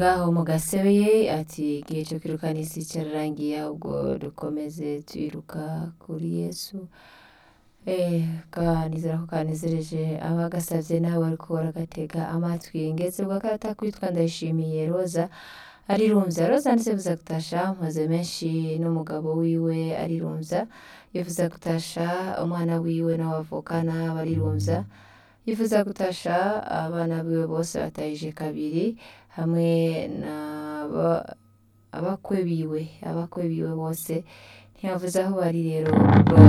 ngaho mu gasebeye ati igihe cyo kwirukana isi cyararangiye ahubwo dukomeze twiruka kuri yesu Eh, kanizera ko kanezereje abagasavye nawe ariko baragatega amatwi ngeze bwa karata kwitwa ndayishimiye roza arirumvya roza ndetse bivuza gutasha maze menshi n'umugabo wiwe arirumvya yifuza gutasha umwana wiwe n'abavukana barirumvya yifuza gutasha abana biwe bose batahije kabiri hamwe n'aba- abakwe biwe abakwe biwe bose ntiyavuze aho bari rero